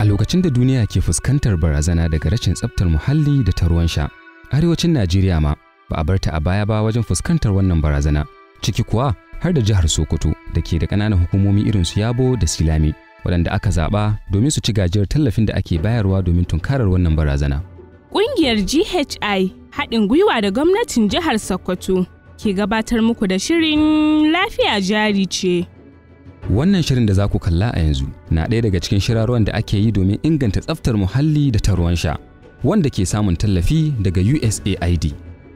lokacin da duniya ke fuskantar barazana daga rashin tsaftar muhalli da ta ruwan sha, arewacin Najeriya ma ba a barta a baya ba wajen fuskantar wannan barazana, ciki kuwa har da jihar Sokoto da ke da ƙananan hukumomi irin su Yabo da Silami, waɗanda aka zaɓa domin su ci gajiyar tallafin da ake bayarwa domin tunkarar wannan barazana. Ƙungiyar GHI haɗin gwiwa da gwamnatin jihar Sokoto ke gabatar muku da shirin lafiya jari ce. Wannan shirin da za ku kalla a yanzu na ɗaya daga cikin shirarwan da ake yi domin inganta tsaftar muhalli da ta ruwan sha, wanda ke samun tallafi daga USAID.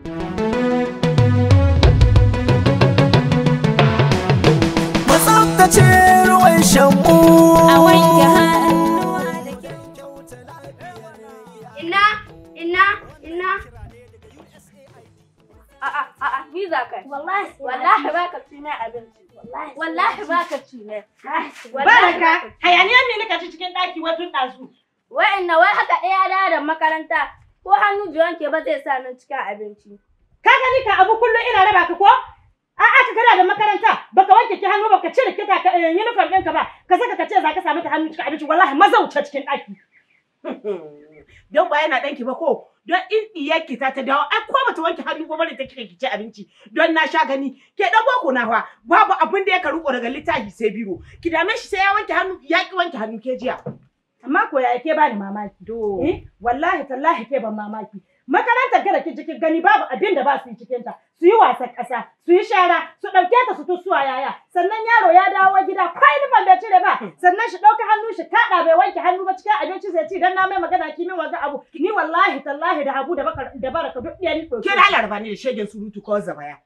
mu tsaftace ruwan shanmu a wanke hannuwa da Inna, inna, inna. A'a, a'a, ni za ka yi. wallahi Wallahi ba ka ci ne abinci. Wallahi ba ka ci ne. Baraka, hayaniya me nika ci cikin ɗaki watun ɗazu. Wa'inna wai haka ɗaya da da makaranta ko hannu ji wanke ba zai sa nan cikin abinci. Ka gani ka abu kullum ina raba ka ko? A'a ka kana da makaranta baka wanke ki hannu baka cire kita ka eh, uniform ɗinka ba ka saka ka ce za ka samu ta hannu cikin abinci wallahi maza wuce cikin ɗaki. Don ba yana ɗanki ba ko don in iyarki ta ta dawo ai ko bata wanke hannu ba bane ta kika ki ci abinci don na sha gani ke dan boko na fa babu abin da ya karuko daga littafi sai biro ki dame shi sai ya wanke hannu ya ki wanke hannu ke jiya. Amma ko ya ke bani mamaki. Eh, wallahi tallahi ke ban mamaki. Makarantar gara ki cikin gani babu abin da ba su yi cikin ta. Su yi wasan ƙasa, su yi shara, su ɗauke ta su tusuwa yaya. Sannan yaro ya dawo gida kwai nufan bai cire ba. Sannan shi ɗauki hannu shi kaɗa bai wanke hannu ba cikin abinci zai ci dan na mai magana ki min wanga abu. Ni wallahi tallahi da habu da baka da baraka duk ɗaya ni ɗauki. Ke da laraba ne da shegen surutu ko zabaya.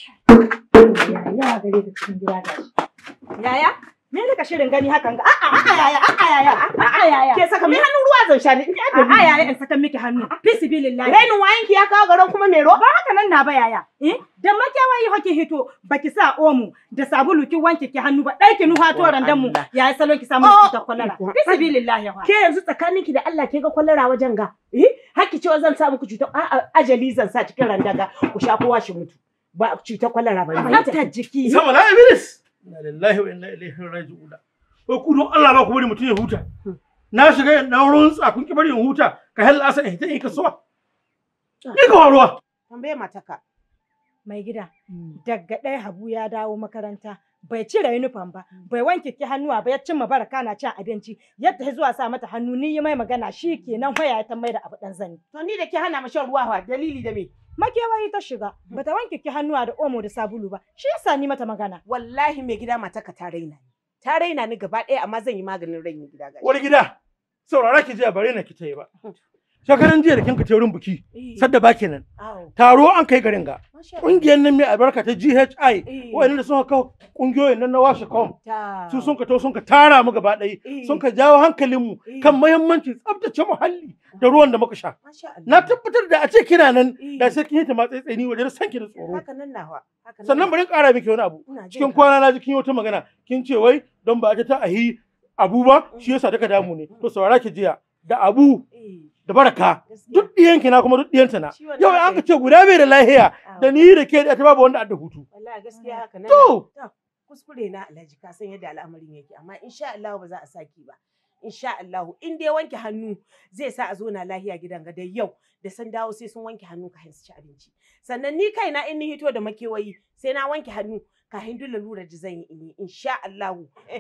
Yaya gare ka cikin gida gashi. Yaya? Me ne ka shirin gani hakan ga? A'a a'a yaya a'a yaya a'a yaya. Ke saka mai hannun ruwa zan sha ni in ya A'a yaya in saka miki hannu. Fisibilillahi. Rainin wayanki ya kawo garin kuma mai ruwa. ba haka nan na ba yaya eh da makewayi hake hito baki sa omo da sabulu ki wanke ki hannu ba dai ki nuha to randan mu Allah. yayi salon ki samu Oh, cutar kwalara ikon bisbillahi wa Ke yanzu tsakaninki da Allah ke ga kwalara wajen ga. Eh, haki cewa zan sa muku cutar a'a ajali zan sa cikin randaga ku sha kowa shi mutu. Ba cutar kwalara ba ne. ta jiki Sama na Iblis. Inna lillahi wa inna ilaihi raji'un. Ko ku don Allah ba ku bari mutum ya huta. Na shiga na runtsa kun ki bari in huta ka halla asa in ta in kasuwa. Ni ga ruwa. Tambaye mataka. mai gida daga ɗaya habu ya dawo makaranta bai cire uniform ba bai wanke ki hannuwa ba ya cimma baraka na cin abinci yadda ya zuwa sa mata hannu ni yi mai magana shi kenan waya ya ta mai da abu dan zani To ni da ke hana mu shan ruwa fa dalili da me? makewayi ta shiga bata wanke ki hannuwa da omo da sabulu ba shi yasa ni mata magana Wallahi mai gida mataka ta raina ni. Ta raina ni gaba ɗaya amma zan yi maganin rainin gida gashi. Wani gida. Saurara ki je bare na ki ta yi ba. Shekaran jiya da kinka ta wurin buki. Sadda ba kenan. Awo. Taro an kai garin ga. Masha Ƙungiyar nan mai albarka ta GHI. Eh. Wa'annan da sun kawo ƙungiyoyin nan na washe kom. Ta. Su sun ka to sun ka tara mu gaba ɗaya. Eh. Sun ka jawo hankalinmu Eh. kan muhimmancin tsaftace muhalli da ruwan da muka sha. Masha Allah. Na tabbatar da a ce kina nan Eh. da sai kin yi ta matsayi tsani wajen san ki da tsoro. Haka nan nawa. Haka nan Sannan bari in ƙara miki wani abu. Ina jin Cikin ka. kwana na ji kin yi wata magana. Kin ce wai don ba a ta ahi abu ba shi yasa taka damu ne. To saurara ki jiya da abu Eh. da baraka Gaskiya. duk ɗiyanki na kuma duk ɗiyanta na. Shi wannan Yau haka an ka ce guda bai da lahiya Awo. da ni da ke da ta babu wanda adda hutu. Wallahi gaskiya haka nan. To kuskure na Alhaji ka san yadda al'amarin yake amma insha Allah ba za a saki ba. Insha Allah in dai wanke hannu zai sa a zo na lahiya gidan ga dai yau da san dawo sai sun wanke hannu kafin su ci abinci. Sannan ni kaina in ni hito da makewayi sai na wanke hannu kafin duk lalurar da zan yi in yi insha Allah.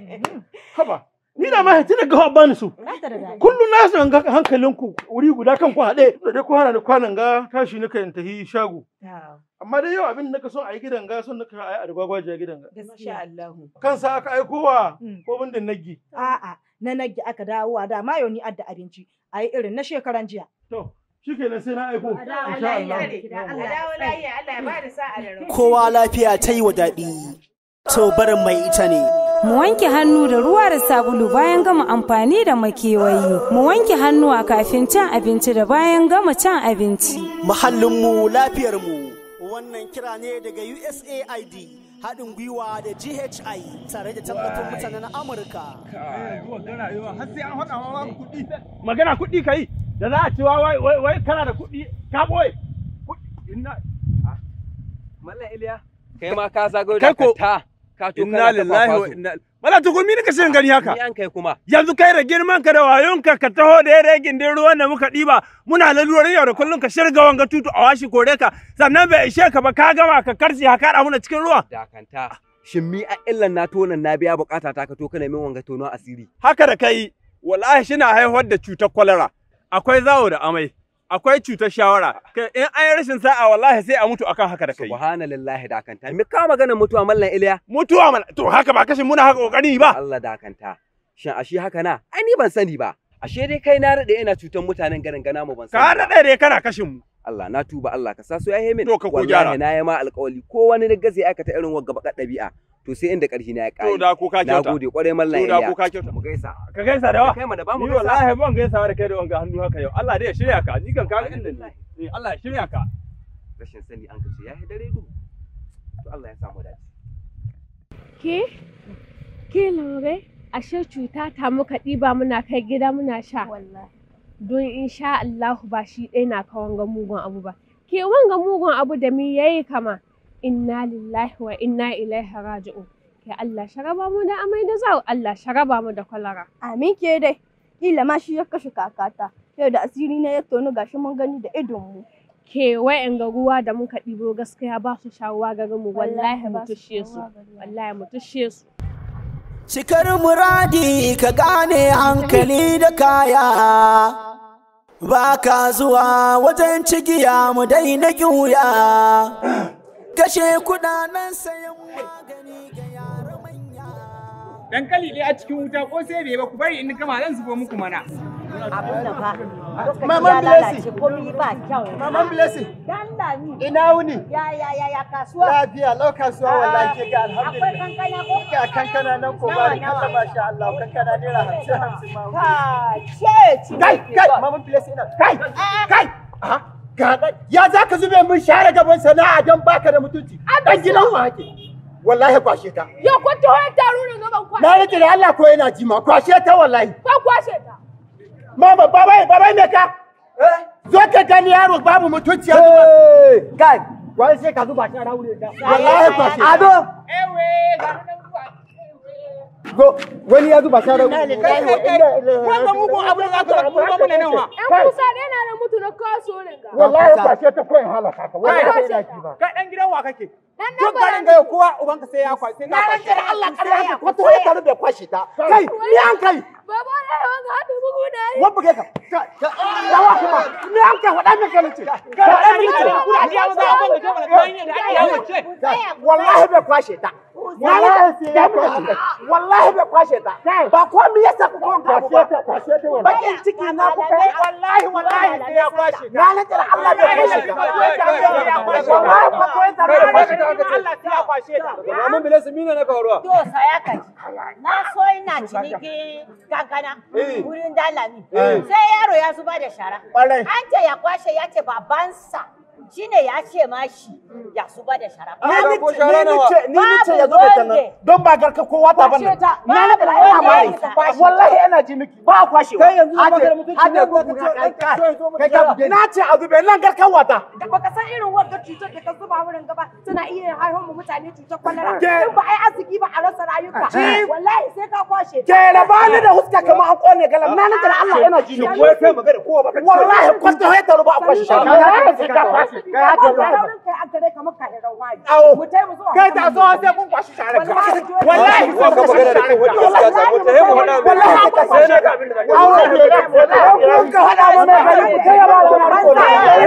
haba ni da ma hitina ga bani su. Nata da daɗi. Kullum na san ga hankalinku wuri guda kan ku haɗe da dai ku hana ni kwanan ga tashi nika in tahi shago. Amma dai yau abin da ka son a yi gidan ga son naka a yi a rigwagwaje gidan ga. Masha Allah. Kansa aka aikowa Mm. ko bindin naggi. A'a, na nage aka dawo a da mayo ni adda abinci. A yi irin na shekaran jiya. To shikenan sai na aiko. dawo Insha lafiya. Allah. Gida Allah A dawo lahiya Allah ya bada sa'a da rabu. kowa lafiya ta yi wa daɗi to barin mai ita ne Mu wanke hannu da ruwa da sabulu bayan gama amfani da makewayi. Mu wanke hannuwa kafin cin abinci da bayan gama cin abinci. muhallinmu lafiyarmu wannan kira ne daga USAID haɗin gwiwa da GHI tare da tallafin mutanen Amurka Magana kuɗi ka yi da za a cewa wai wai wai kana da kuɗi ka ɓoye. Kuɗi ina Mallam Iliya, kai ma ka zago Kai da ko- ta ka to inna kana ta lillahi wa kwakwazo. inna Wala to gumi nika shirin gani haka. Ni an kai kuma. Yanzu kai da girman ka da wayonka ka taho da yare gindin ruwan da muka ɗiba muna lalurar yau da kullum ka shirga wanga tutu a washi kore ka sannan bai ishe ka ba ka gama ka karce ka kaɗa muna cikin ruwan. Dakanta. Shin mi a illan na tonan na biya bukata ta ka to kana min wanga tonon asiri. Haka da kai wallahi shina haihuwar da cutar kwalara akwai zawo da amai akwai cutar shawara kai in an yi rashin sa'a wallahi sai a mutu akan haka da kai. Subhanallahi dakanta. Me ka magana mutuwa mallan Iliya? Mutuwa mana to haka ba kashin muna haka kokari ba. Allah dakanta. Shin ashe haka na? Ai ni ban sani ba. Ashe dai kai na rade ina cutar mutanen garin gana mu ban sani. Ka daɗe dai kana kashin mu. Allah na tuba Allah ka sa su ya min. To ka ko gyara. Wallahi na yi ma alƙawari ko wani riga zai aikata irin wagga baka ɗabi'a. To sai inda ƙarfi na ya ƙare. To da ko ka kyauta. Na gode ƙwarai mallan To da Iliya. ko ka kyauta. Mu gaisa. Ka gaisa da wa? Kai mana ba mu Ni gaisa. wallahi ban gaisawa da kai da wanga hannu haka yau. Allah dai ya shirya ka. Ni kan ka inda ni. Eh Allah ya shirya ka. Rashin sani an kace ya dare duhu. To Allah ya samu dace. Ke? Ke laure? Ashe cuta ta muka ɗiba muna kai gida muna sha. Don insha Allahu ba shi ɗaya na ka wanga mugun abu ba. Ke wanga mugun abu da mi yayi kama. Inna lillahi wa inna ilaihi raji'un. Ke Allah sharaba mu da amai da zawo Allah sharaba mu da kwalara. Amin ke dai. Kila ma shi ya kashe kakata. Yau da asiri na ya tonu gashi mun gani da idonmu. Ke wa'yan ga ruwa da muka ɗibo gaskiya ba su shawuwa garin mu wallahi Wallahi mu ba su tushe su. shawuwa garin mu. Wallahi mu tushe su. Cikar muradi ka gane hankali da kaya. Ba ka zuwa wajen cigiya mu daina ƙuya. Kashe kudanen sayan magani ga yara manya. dankali ɗaya a cikin wuta ko sai bai ba ku bari in gama zan zubo muku mana. Abin da fa. Maman Blessing. Komi ba kyau. Maman Blessing. Dan lami. Ina wuni? Ya ya ya ya kasuwa. Lafiya lau kasuwa wallahi ke ga Akwai alhamdulillah. kankana ko? Ga kankana nan ko Nawa, ba ni nawa? kalla masha Allah kankana naira hamsin hamsin ma. Ka ce ci. Kai kai Maman Blessing ina. Kai kai. Aha. Ga ɗan- ya za ka zube min share gaban sana'a don baka da mutunci. Dan gidan wa hake. Wallahi kwashe ta. Yo ko to ya taru ne gaban kwashe. Na rike da Allah ko yana jima kwashe ta wallahi. Ko kwashe ta. Mama babai babai me ka? Zo ka gani yaro babu mutunci ya zuba. Kai, wai sai ka zuba shi a raure ta. Wallahi ba shi. Ado. Ewe ga nan Go, wani ya zuba shi a raure. Wanda mugun abu da za ka rabu Yan mana nan wa. kusa ɗaya na da mutu na kaso ne ga. Wallahi ba shi ta koyi halaka ka. Wallahi Kai, ba shi ba. Kai dan gidan wa kake? Dan Duk garin ga kowa ubanka sai ya kwashe. Na rantse da Allah ƙarya haka ko to ya taru bai kwashe ta. Kai, ni an kai. Baba da yawan ga hadu bugu da yi. Wabba kai ka. Yawa kuma. Ni an kai faɗa min kalin ce. Faɗa min ce. Kuna ajiya maza a ban da jama'a kai ne da ake yawo ce. Wallahi bai kwashe ta. Wallahi sai ya kwashe ta. Wallahi bai kwashe ta. Ba komai yasa ku kon kwashe ta. Kwashe ta wallahi. Bakin ciki na ku kai. Wallahi wallahi sai ya kwashe ta. Na rantse da Allah bai kwashe ta. Wallahi ba ko ya taru bai kwashe ta. Allah sai ya kwashe ta. Maman Bilal mina na kawo To saya ka ji. Na so ina ciniki kankana wurin dalami. Eh. Sai yaro ya zuba da shara. Ƙwarai. An ce ya kwashe ya ce babansa shine ya ce ma shi ya zuba da shara. Ni ni ce ni ni ce ni ni ce ya zo da tanan don ba garka kowa ta bane. Kwashe ta. Na na da Babu ina mai. wanda ya kwashe. Wallahi ina ji miki ba kwashe. Kai yanzu zan baka da mutunci Hade ne ko ko ku ka kai ce kai. kai zo mu Kai gyara. ka na ce a zube nan garkan wata. Baka san irin wanda cutar da ka zuba wurin gaba tana iya haifar mu mutane cutar kwalara. Ke- In ba ai arziki ba a rasa rayuka. Ki- Wallahi sai ka kwashe. Ke rabani da huska kamar an kone galam na nan da Allah yana ji miki. Wai kai magana kowa baka ce. Wallahi kwasto ya taru ba a kwashe shi. Wallahi sai ka kwashe. Kai haka wallahi. Saurin kai an gare kamar ka irin wani. Awo. Mu tai mu zuwa. Kai ta so sai kun kwashi share ka. Wallahi. Wallahi Wa ka magana da kai wanda suka samu ta hemu hada mai. Wallahi ka sai na ga abin da zaka yi. Awo ke da. Kun ka hada mu mai gari ku taya ba ranar ko.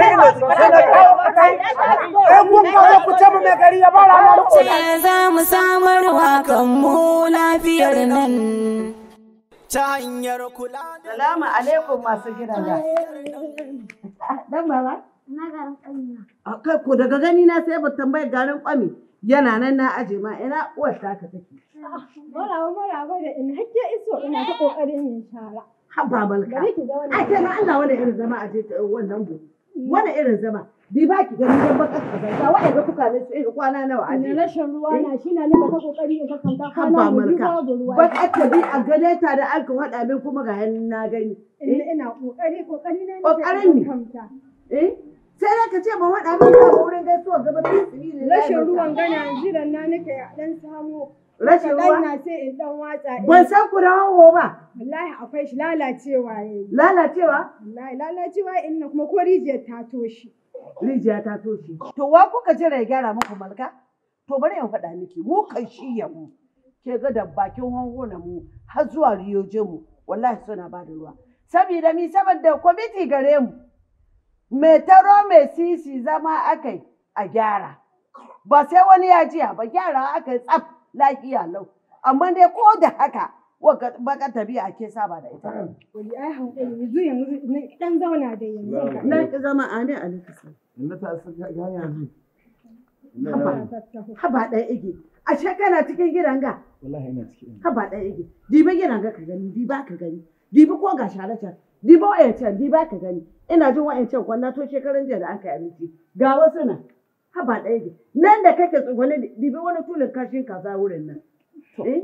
Eh kun ka zo ku ce mu mai gari ya ba ranar ko. Ce za mu samar wa kanmu lafiyar nan. Ta hanyar kula da Salamu alaikum masu gidaje. Dan baba. Na garin ƙanya. A kai ko daga gani na sai ba tambayar garin kwami yana nan na aje ma ina uwar taka take. Maraba maraba da in hakke iso ina ta ƙoƙarin yin shara. Habba malka. Bari ki ga wannan. Ai kai ma Allah wani irin zama a je ta- wannan gobe. Wani irin zama. Bi ba ki gani dan baka kazanta wa'ai ga kuka ne su irin kwana nawa a Ina je. rashin ruwa na shi na nika ta ƙoƙari in kakanta Habba kwana mu biyu malka. babu ruwa. Ba ka ta bi a gane ta da an ka faɗa min kuma ga hannun na gani. Ina ina ƙoƙari ƙoƙari na nake Ƙoƙarin me? kamta. Eh? Sai da ka ce ba faɗa min ba wurin gaisuwa gaba da sibili. Rashin ruwan gana jiran na nake a ɗan samu Rashin Kaɗan ruwa? na sai in ɗan watsa. in- Ban san ku da hanho ba. Wallahi akwai shi lalacewa ya yi. Lalacewa? Wallahi lalacewa in na kuma ko rijiyar ta toshe. Rijiya ta toshe. To wa kuka jira ya gyara muku malka? To bari in faɗa miki mu kan shi ya mu. Ke ga da bakin hangona mu har zuwa riyoje mu wallahi suna ba da ruwa. Saboda mi saboda kwamiti gare mu. Mai taro mai sisi zama akai a gyara. Ba sai wani ya jiya ba gyara aka yi tsaf lafiya lau. Amma dai ko da haka waka baka tabi'a ke saba da ita. Wani ai hankali yanzu yanzu na ɗan zauna da yanzu. Na ki zama a ne a likita. Inda ta saka ga yanzu. Haba, haba ɗaya ige. Ashe kana cikin gidan ga. Wallahi ina cikin. Haba ɗaya ige. Dibi gidan ga ka gani, diba ka gani. Dibi ko ga share can. Dibi wa'yancan, diba ka gani. Ina jin wa'yancan kwanna to shekaran jiya da aka yi abinci. Ga wasu nan. Haba ɗaya ige. Nan da kake tsugune dibi wani tulin kashin kaza wurin nan. Eh?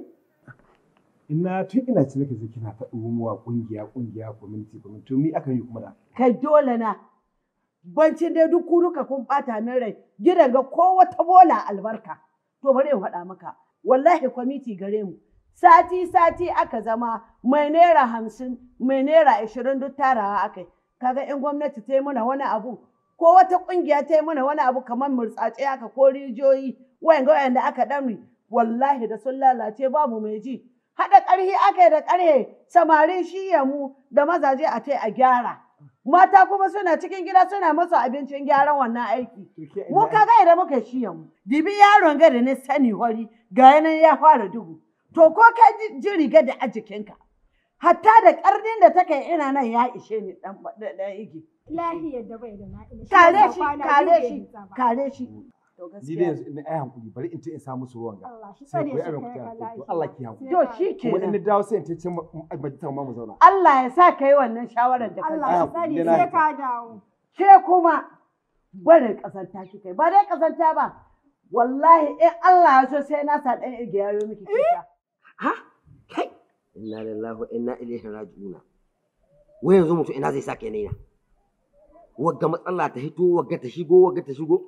Ina tun ina ci nake ji kina ta ɗumuwa ƙungiya ƙungiya community community to mi aka yi kuma da. Kai dole na. Bancin dai duk kuruka kun ɓata min rai. Gidan ga ko wata bola albarka. To bari in faɗa maka. Wallahi kwamiti gare mu. Sati sati aka zama mai naira hamsin mai naira ashirin duk tarawa aka yi. Kaga in gwamnati ta yi mana wani abu ko wata ƙungiya ta yi mana wani abu kamar murtsatse haka ko rijiyoyi wayanga wayanda aka ɗamri wallahi da sun lalace babu mai ji. Haɗa ƙarhi aka yi da ƙarhe samarin shiya mu da mazaje a tai a gyara. Mata kuma suna cikin gida suna masu abincin gyaran wannan aiki. Mu kaga idan muka shiya mu. Dibi yaron ga da na sani hori ga yanan ya fara duhu. To ko ka ji- ji riga da a jikinka. Hatta da ƙarnin da take ina nan ya ishe ni ɗan ɗan igi. Lahiyar da bai da na'ila. Kare shi, kare shi, kare shi. To Ni da yanzu ina ai hankuli bari in ce in samu su ruwan ga. Sai ku yi abin ku ta to Allah ki hankuli. To shi Kuma in kenan. na dawo sai in ce can majalisar ma mu zauna. Allah ya sa ka yi wannan shawarar da ka Allah Ai, ya hakuri, tsare na sai yarda. ka dawo. Ke kuma barin ƙazanta kika yi. Ba dai ƙazanta ba. Wallahi in Allah ya so sai na sa ɗan irge yayo miki kika. Inna lillahi wa inna ilaihi raji'un. Wai yanzu mutum ina zai sake naina. Wagga matsala ta hito, wagga ta shigo, wagga ta shigo.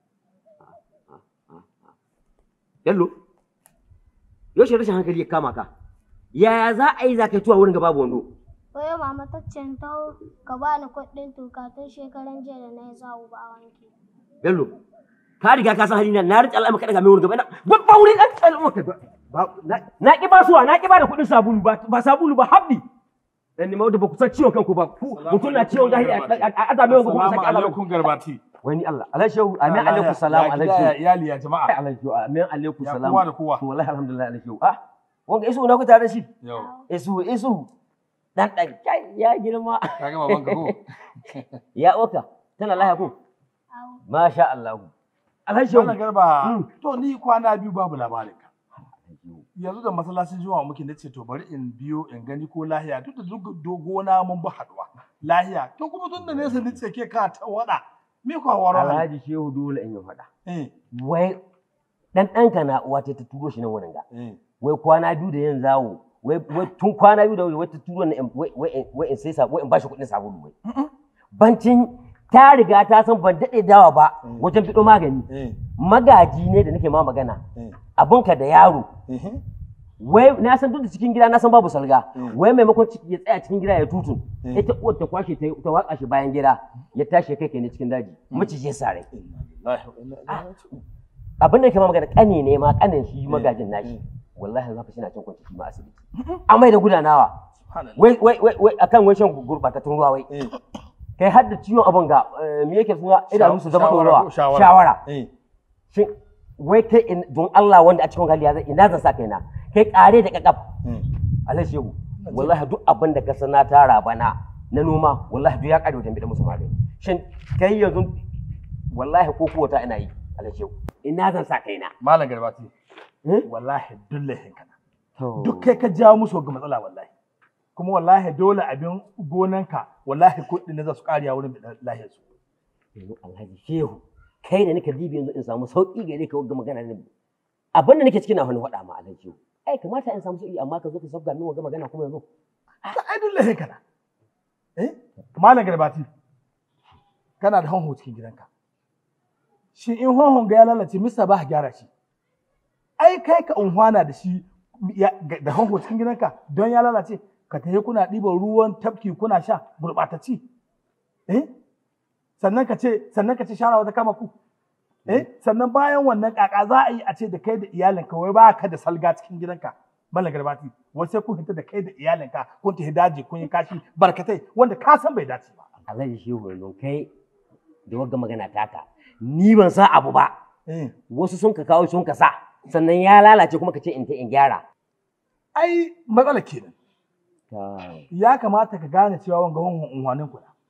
Yallo, yaushe rashin hankali ya kama ka? Yaya za a yi za ka yi tuwa wurin ga babu wando? Wai mama ta ce ta ka ba ni kuɗin tuka tun shekaran jiya da na yi zawo ba a wanke. Bello, ka riga ka san halina na rike al'amma kada ga mai wurin gaba na babba wurin ɗan al'amma ka ba na ki ba suwa na ki ba da kuɗin sabulu ba ba sabulu ba habbi dan ni ma da ba ku san ciwon kanku ba ku mutum na ciwon jahili a azame wanga kuma Salamu saki azame alaikum garbati. wani Allah alaihi shehu amin alaikum salam Ya alaihi gida, ya shehu iyali ya jama'a. alaihi shehu amin alaikum Ya salam kowa da kowa. to wallahi alhamdulillah alaihi shehu ah wanga isu na ku tare da shi Yau. isu isu dan dan kai ya girma Ka ga baban ka ko? ya oka tana lahiya ko masha Allah alhaji shehu Wannan garba, to ni kwana biyu babu labarin ka. Yanzu da masallacin juma'a muke nace to bari in biyo in gani ko lahiya duk da duk dogona mun ba haduwa. Lahiya to kuma tun da nesa ni ke ka ta wada. Me ko waro? alhaji shehu dole in yi faɗa Eh. wai dan ɗanka na uwa ta turo shi nan wurin ga wai kwana biyu da yin zawo wai wai tun kwana biyu da wai ta turo ni in- wai wai wai in sai sabo wai in bashi kuɗin sabulu wai bancin ta riga ta san ban daɗe dawa ba wajen fiɗo magani magaji ne da nake ma magana abunka da yaro wai na san duk da cikin gida na san babu salga wai maimakon ciki ya tsaya cikin gida ya tutun ita uwar ta kwashe ta ta watsa shi bayan gida ya tashi ya kai kai ne cikin daji maciji ya sare abin da ke ma magana kane ne ma kanin shi magajin nashi wallahi zaka shi na cin kwanci shi ma asibiti amai da gudanawa wai wai wai wai akan wai shan gurbatattun ruwa wai kai har da ciwon abin ga eh, me yake suna idanu su zama Shawara ɗorawa ko shawara? shawara Eh. shin wai kai in- don Allah wanda a cikin hali ya zai ina zan sa kaina kai kare da kakaf alai shehu wallahi duk abin da ka san na tara bana na noma wallahi duk ya kare wajen bida musu magani shin kai yanzu wallahi ko kuwa ta ina yi alai shehu ina zan sa kaina Malam garbati. Wallahi duk laifin kana. Duk kai ka jawo musu ga matsala wallahi. Kuma wallahi dole abin gonanka wallahi kuɗi ne za su ƙariya wurin lahiyar su. yanzu alhaji shehu kai da nika dibi yanzu in samu sauki gare ka ga magana ne abin da nake cikin na wani faɗa ma alhaji shehu ai kamata in samu sauki amma ka zo ka sabga min ga magana kuma yanzu Ta ai duk laifin kana. Eh? Malam garbati. Kana da honho cikin gidanka. Shi in honhon ga ya lalace misa ba ka gyara shi. ai kai ka unhwana da shi ya- ga- da hanko cikin gidanka don ya lalace ka tafi kuna ɗiban ruwan tafki kuna sha gurɓatacci eh sannan ka ce sannan ka ce shara wata kama ku eh sannan bayan wannan kaka za a yi a ce da kai da iyalinka wai ba ka da salga cikin gidanka mallan garbati wai sai kun hita da kai da iyalinka kun tafi daji kun yi kashi barkatai wanda ka san bai dace ba Alhaji Shehu yanzu kai da wagga magana taka ni ban san abu ba wasu sun ka kawo sun ka sa sannan ya lalace kuma ka ce in ta in gyara ai matsala kenan Kai. ya kamata ka gane cewa wanga hunhun unhwanin ku na.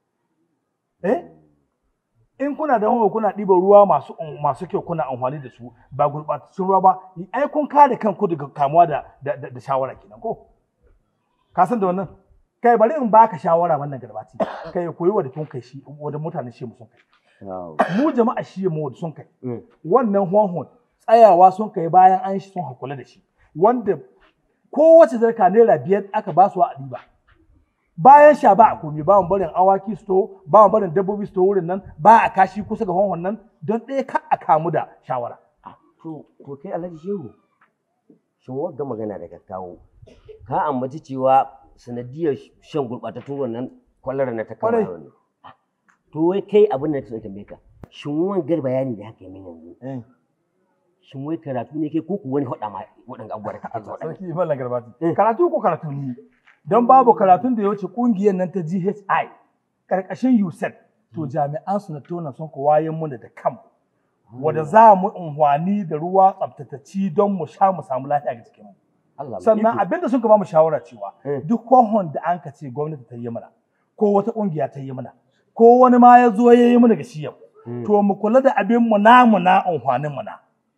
Eh? In kuna da hunhun kuna ɗiban ruwa masu masu kyau kuna amfani da su ba gurɓatattun ruwa ba, ai kun kare kanku daga kamuwa da da, da, da shawara kenan ko? Ka san da wannan? Kai bari in baka shawara wannan garbati. Kai koyi wa da kun kai shi, wa da mutanen shi mu sun kai. Mu jama'a shi mu da sun kai. Wannan hunhun tsayawa sun kai bayan an shi sun hakula da shi. Wanda kowace zarka naira biyar aka ba su a ɗiba. Bayan sha ba a komi ba mu barin awaki su to ba mu barin dabbobi su to wurin nan ba a kashi kusa ga wannan nan don ɗaya ka a kamu da shawara. To, to kai Alhaji Shehu, shin wagga magana da ka kawo, ka ambaci cewa sanadiyar shan gurɓatattun ruwan nan kwalara na ta kama Kwarai. yaro ne. To wai kai abin da ta tambaye ka, shin wangar bayani da haka yi min yanzu, shin wai karatu ne kai ko ku wani haɗa ma waɗanda abubuwa da kake ta waɗanda? Sarki Mallam Garbati. Karatu ko karatu ni. Don babu karatun da ya wuce ƙungiyar nan ta GHI ƙarƙashin USAID to jami'an su na tona sun ku wayan mu da kan wanda za mu unhwani da ruwa tsaftatacci don mu sha mu samu lafiya ga jikinmu. Sannan abinda sun ka ba mu shawara cewa duk kohon da an ka ce gwamnati ta yi mana ko wata ƙungiya ta yi mana ko wani ma ya zo ya yi mana ga shi yau to mu kula da abin mu namu na unhwanin mu na.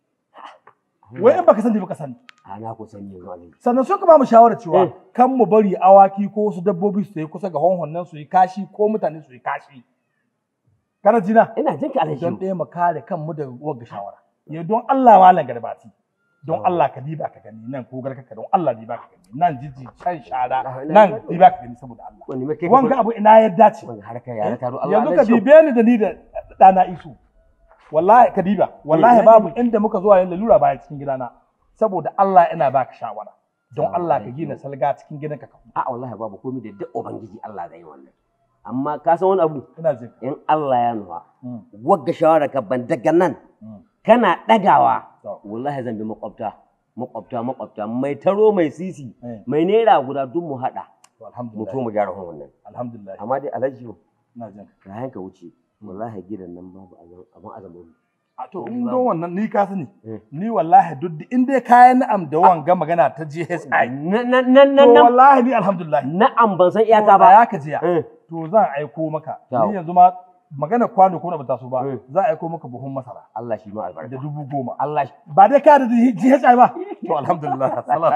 Wai in baka sani baka sani. A na ku sani yanzu Alhaji. sannan sun ka ba mu shawarar cewa kan mu bari awaki ko wasu dabbobi su yi kusa ga honhon nan su yi kashi ko mutane su yi kashi kana jina ina jin ka alhaji don ɗaya mu kare kanmu daga wagga shawara ya don Allah malam garbati don Allah ka diba ka gani nan ko garka ka don Allah diba ka gani nan jiji can shara nan diba ka gani saboda Allah wanga abu ina ya dace ya taro Allah yanzu ka dibe ni da ni da ɗana isu wallahi ka diba wallahi babu inda muka zuwa yin lalura baya cikin gidana saboda Allah ina baka shawara don Allah ka gina salga cikin gidanka ka a wallahi babu komai da duk ubangiji Allah zai yi wannan amma ka san wani abu ina jin in Allah ya nufa wagga shawara ka ban daga nan kana dagawa wallahi zan bi makwabta makwabta makwabta mai taro mai sisi mai naira guda duk mu hada mu to mu gyara wannan alhamdulillah amma dai alhaji ina jin ka ka wuce wallahi gidan nan babu abin azamin A to in don wannan ni ka sani ni wallahi duk da in dai kayan na'am da wanga magana ta GSI na na na to wallahi ni alhamdulillah na'am ban san iyaka ba ya ka jiya to zan aiko maka ni yanzu ma magana kwano ko na ba taso ba za a aiko maka buhun masara Allah shi ma albarka da dubu goma Allah ba dai ka da GSI ba to alhamdulillah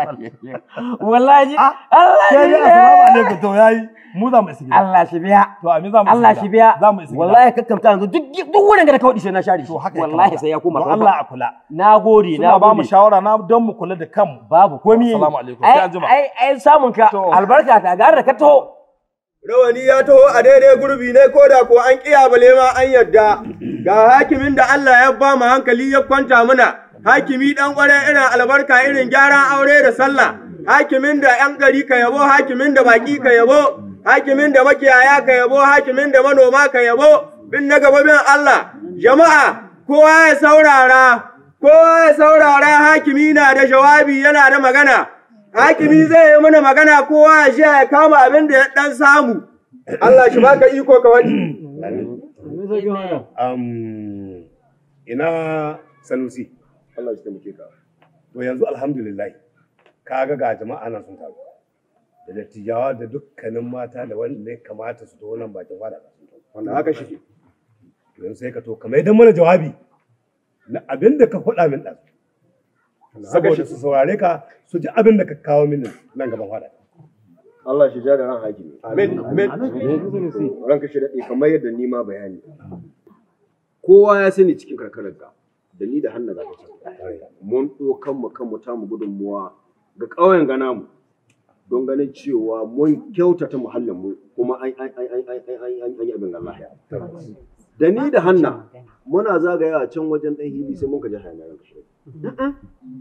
wallahi Allah shi ne assalamu alaikum to yayi mu za mu isa gida Allah shi biya to amin za mu Allah shi biya za mu isa gida wallahi kakkamta yanzu duk duk wurin da ka wadi sai na share shi wallahi sai ya koma don Allah a kula nagode suna ba mu shawara na don mu kula da kanmu babu komi assalamu alaikum sai an jima ai ai samun ka albarka ta gara da ka taho Rawani ya taho a daidai gurbi ne ko da ko an ƙiya bale ma an yadda. Ga hakimin da Allah ya ba mu hankali ya kwanta muna. Hakimi ɗan ƙware irin albarka irin gyaran aure da sallah. Hakimin da ‘yan gari ka yabo, hakimin da baƙi ka yabo, hakimin da makiyaya ka yabo, hakimin da manoma ka yabo. Bin na gaba bin Allah. Jama'a, kowa ya saurara, kowa ya saurara hakimi na da jawabi yana da magana. hakimi zai yi mana magana kowa ya sha ya kama abin da ya dan samu. Allah shi baka iko ka wani. Um, ina Sanusi, Allah shi taimake ka. To yanzu alhamdulillah, ka ga ga jama'a nan sun taru. Da dattijawa da dukkanin mata da wanda ya kamata su to nan bakin fada. Wanda haka shi. To yanzu sai ka to kamar idan mana jawabi na abin da ka faɗa min ɗan. Saboda su saurare ka su ji abin da ka kawo min nan gaban fada. Allah shi ja da ran hakimi. Amin. Amin. Ranka shi daɗe kamar yadda ni ma bayani. Kowa ya sani cikin karkararka da ni da hannu zaka can. Mun ɗokan mu kanmu ta mu gudunmuwa ga ƙauyen gana mu don ganin cewa mun kyautata muhallin mu kuma an an an an an an yi abin Allah ya. Da ni da hanna muna zagaya can wajen ɗan hili sai mun ka ji hayaniya ranka shi.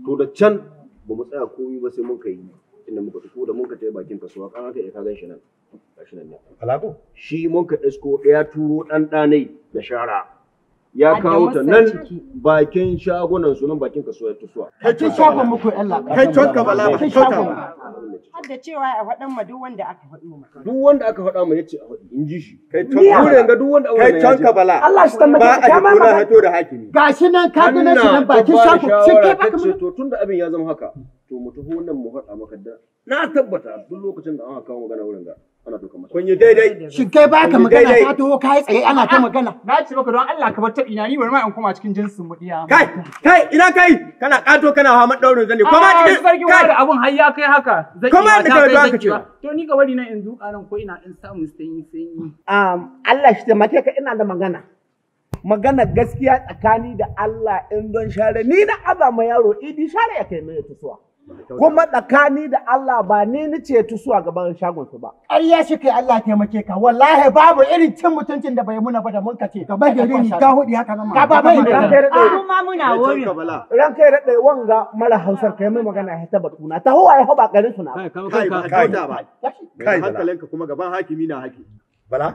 to da can ba mu tsaya komai ba sai mun kai inda muka tafi da mun ka tafi bakin kasuwa kan haka ya ka gan shi nan gashi nan ne Alako? shi mun ka isko ɗaya turo ɗan ɗanai da shara ya Hadda kawo ta masa nan ciki. bakin shagunan su nan bakin kasuwa ta suwa Kai shagon muku yan laɓa. Kai tonka bala, Kai tonka. shagon. Har da cewa a faɗan ma duk wanda aka faɗi ma. duk wanda aka faɗa mai yace a faɗi in ji shi kai tonka. tonka ga duk wanda Kai tonka bala. Allah shi tambaye Ba ka, a ka ma hito na magana. hito da hakimi. Gashi nan ka gane shi nan bakin shago. Shin kai baka ce to tunda abin ya zama haka to mu taho nan mu faɗa maka da na tabbata duk lokacin da aka kawo magana wurin ga ana doka masa kun yi daidai Shin kai baka magana ka taho ka yi tsaye ana ta magana. Na ce maka don Allah ka bar taɓi na ni bari ma in koma cikin jinsin mu diya. Kai, kai, ina kai? Kana ƙato kana hawa maɗaurin zane. Koma cikin sarkin kai. da abun har ya kai haka. Zaki Koma ba inda ta ka kai zo aka zaki ce. ba. To ni ga bari nan in zuƙa nan ko ina in samu sanyi sanyi. Um, Allah shi taimake ka ina da magana. Magana gaskiya tsakani da Allah in don share ni na azama yaro idi share ya kai mai tusuwa. Kuma tsakani da Allah ba ni ni ce tusuwa gaban shagon su ba. Ƙarya shi kai Allah taimake ka wallahi babu irin cin mutuncin da bai muna ba da mun kace ka bai gari ni ka hudi haka nan Ka ba bai ran kai Ah, daɗe. ma muna wuri. Ran kai daɗe wanga mara hausar kai mai magana ya ta batuna. Ta huwa ya hau ba garin su na. ba. Kai, ba kai. kyauta ba. Kai, Mai hankalinka kuma gaban hakimi na haki. Bala?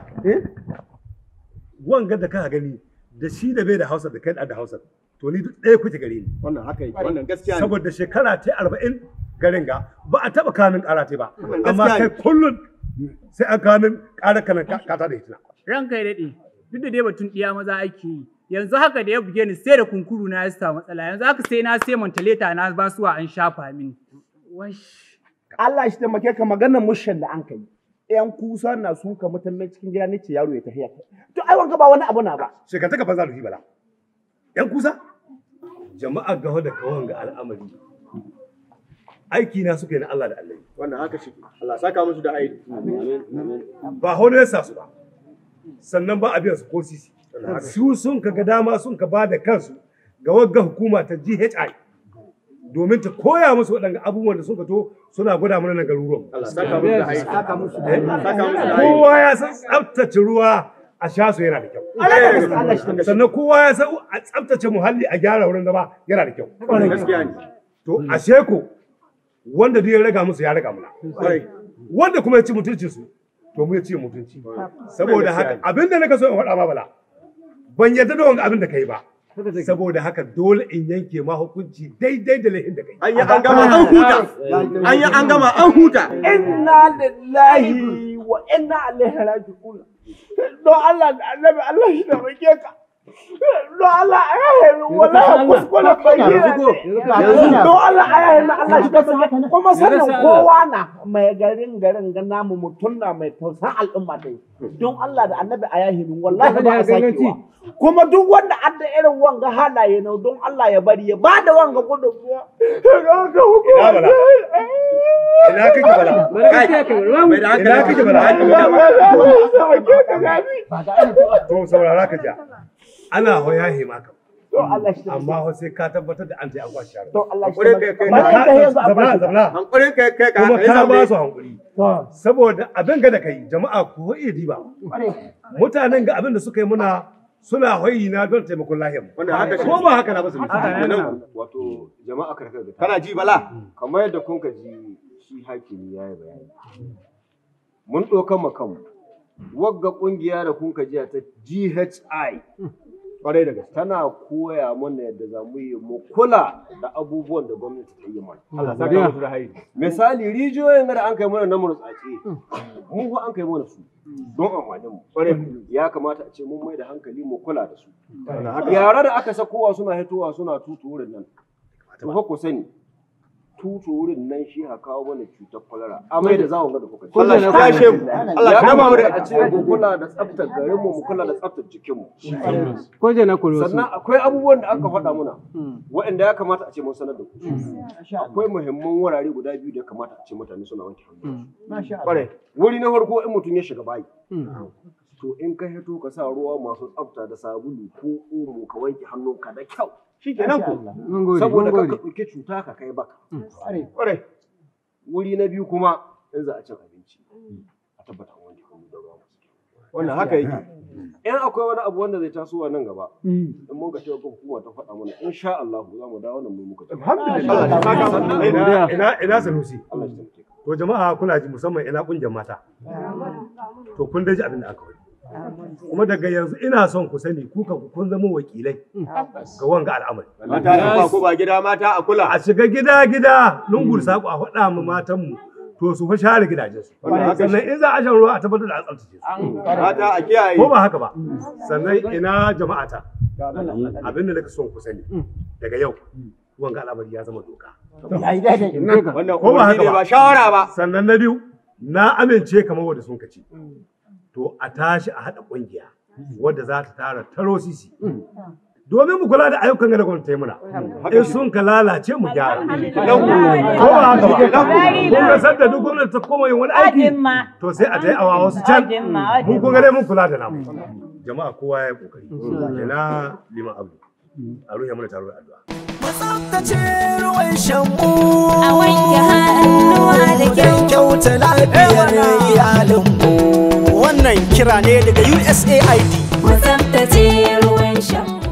Wanga da ka gani da shi da bai da Hausa da kai da Hausa. To ni duk ɗaya kuke gare ni. Wannan haka yake, wannan gaskiya ne. Saboda shekara ta arba'in garin ga ba a taɓa kanin ƙara ta ba. Wannan Amma gaskiya kai ne. kullum sai an kanin ƙara kanan kata da ita. Ranka ya daɗe. Duk da dai batun ɗiya maza ake yi. Yanzu haka da ya buge ni sai da kunkuru na ya samu matsala. Yanzu haka sai na sai mantaleta na basuwa an shafa mini. Wash. Allah shi taimake ka maganar mushin da an kai. ‘Yan kusa na sun ka mutum cikin gida ne ce yaro ya tafiya. To ai wanga ba wani abu na ba. Shekara ta banza da shi bala. ‘Yan kusa? Jama'a gawa da kawan ga al'amari. Aiki na suka yi na Allah da Allah. Wannan haka shi. Allah saka musu da aiki. Ba hono ya sa su ba. Sannan ba a biyan su ko sisi. Su sun ka ga dama sun ka ba da kansu ga wagga hukuma ta GHI. Domin ta koya musu waɗanda abubuwan da suka to suna gwada mana na garuruwan. Allah saka musu da aiki. Saka musu da aiki. Saka musu da aiki. Kowa ya san tsaftace ruwa a sha su yana da kyau. Sannan kowa ya san a tsaftace muhalli a gyara wurin zama yana da kyau. Gaskiya ne. To ashe ko wanda duk ya raga musu ya raga muna. Wanda kuma ya ci mutuncin su to mu ya ci mutunci. Saboda haka abinda naka so in faɗa ma bala ban yarda da wanga abin da kai ba. Saboda haka dole in yanke ma hukunci daidai da laifin da kai. An yi an gama an huta. An yi an gama an huta. Inna lillahi wa inna ilaihi raji'un. Don Allah da annabi Allah shi da rike ka. Don Allah a yahe min wallahi kuskuren bayyana ne. Don Allah a yahe min Allah shi da rike Kuma sanin kowa na mai garin garin ga namu mutum na mai tausan al'umma dai. Don Allah da annabi a yahe min wallahi ba a sakewa. Kuma duk wanda adda irin wanga halaye na don Allah ya bari ya bada wanga gudunmuwa. Ina bala. Ina kake bala. Kai. Mai da hankali kake bala. To saurara ka ja. Ana hoya hima ka. Amma ho sai ka tabbatar da an ta an kwashi yaro. To Allah Hankulin kai kai. Zabla zabla. Hankulin kai kai ka. Kuma kai ka zamne. ba su hankuri. Saboda abin ga da kai jama'a ku hoye diba. Mutanen ga abin da suka yi muna suna hoyi na don taimakon lahiyar. Wannan haka shi. Ko ba haka na ba su Wato jama'a karkar da Kana ji bala? kamar yadda kun ka ji shi hakimi ya yi bayani. Mun ɗaukan mu kanmu. Wagga ƙungiya da kun ka ji ta GHI Kwarai da gaske. tana koya mana yadda za mu yi mu kula da abubuwan da gwamnati ta yi mana. Allah saka musu da hairi. Misali rijiyoyin da an kai mana na murtsatse mu fa an kai mana su don amfanin mu. Ya kamata a ce mun mai da hankali mu kula da su. Yara da aka sakowa suna hitowa suna tutu wurin nan. To fa ku sani tutu wurin nan shi ha kawo mana cutar kwalara. Amai da zawon ga da kuka ci. Allah shi kashe mu. Allah ya shi kama mu da kamata a ce mu kula da tsaftar garin mu mu kula da tsaftar jikin mu. Ko je na kuro Sannan akwai abubuwan da aka faɗa muna waɗanda ya kamata a ce mun sanar da ku. Akwai muhimman wurare guda biyu da ya kamata a ce mutane suna wanke hannu. Kwarai. Wuri na farko in mutum ya shiga bayi. To in ka hito ka sa ruwa masu tsafta da sabulu ko omo ka wanke hannunka da kyau. Shi kenan ko. Mun gode, Saboda mun ka gode. ɗauki cuta ka kai baka. Kwarai. Wuri na biyu kuma in za a cin abinci. A tabbata an wanke hannu da ruwa masu kyau. Wannan haka yake. in akwai wani abu wanda zai tasowa nan gaba in mun ka ce ga hukuma ta faɗa mana insha Allah za mu dawo nan mu muka tafi Ina ina ina sanusi. To jama'a kuna ji musamman ina kungiyar mata. To kun dai ji abin da aka wani. Kuma daga yanzu ina son ku sani ku kan kun zama wakilai ga wanga al'amari. Mata da ba ku ba gida mata a kula. A shiga gida gida lungu da saƙo a faɗa mu matan mu to su fa share gidajensu. Sannan in za a shan ruwa a tabbatar da an tsaftace su. Mata a kiyaye. Ko ba haka ba. Sannan ina jama'ata. Abin da nake son ku sani daga yau wanga al'amari ya zama doka. Wannan ko ba haka umarni ne ba shawara ba. sannan na biyu na amince kamar wanda sun kaci to a tashi a haɗa ƙungiya wadda za ta tara taro sisi domin mu kula da ayyukan da gwamnati ta yi muna in sun ka lalace mu gyara ko ba haka ba kun ga sanda duk gwamnati ta koma yin wani aiki to sai a tai awa wasu can mun kun ga dai mun kula da namu jama'a kowa ya yi kokari ina liman abu a ruhe mana taro da addu'a tsaftace ruwan shanmu A wanke hannuwa da kyau. kyauta lafiyar iyalinmu wannan kira ne daga USAID Mu tsaftace ruwan shanmu.